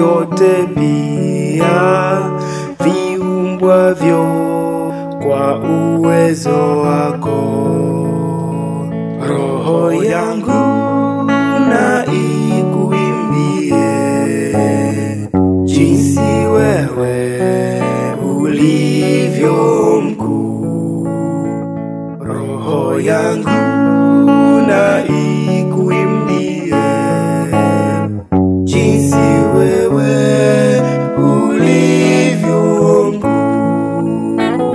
vyote pia viumbwavyo kwa uwezo wako. Roho yangu na ikuimbie jinsi wewe ulivyo mkuu. Roho yangu na ikuimbie jinsi wewe ulivyo mkuu.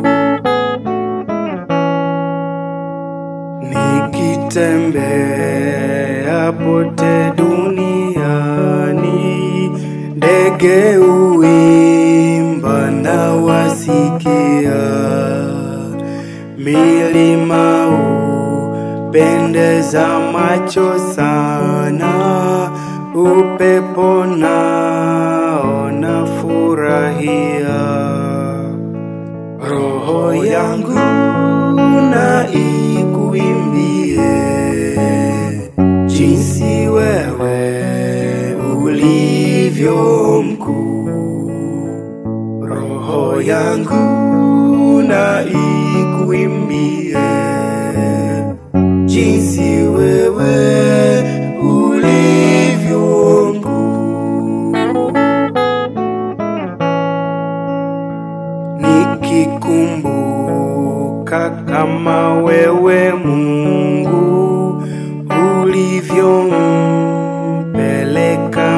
Nikitembea pote duniani, ndege uimba na wasikia, milima upendeza macho sana, upepo nao nafurahia. Roho yangu na ikuimbie jinsi wewe ulivyo mkuu. Roho yangu na ikuimbie jinsi wewe ulivyo mkuu. Nikikumbuka kama wewe Mungu ulivyompeleka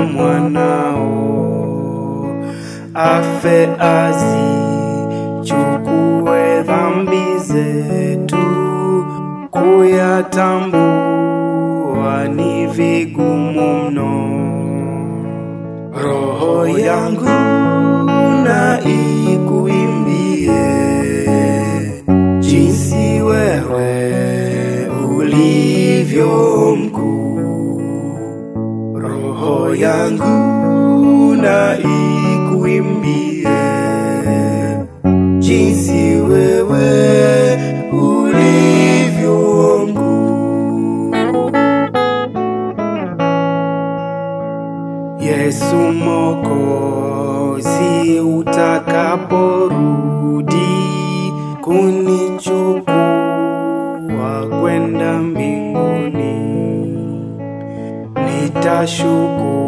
mwanao afe azichukue dhambi zetu, kuyatambua ni vigumu mno. Roho yangu na ikuimbie jinsi wewe ulivyo mkuu. Roho yangu na ikuimbie jinsi wewe ulivyo mkuu. Yesu Mwokozi, utakaporudi kunichukua kwenda mbinguni, nitashukuru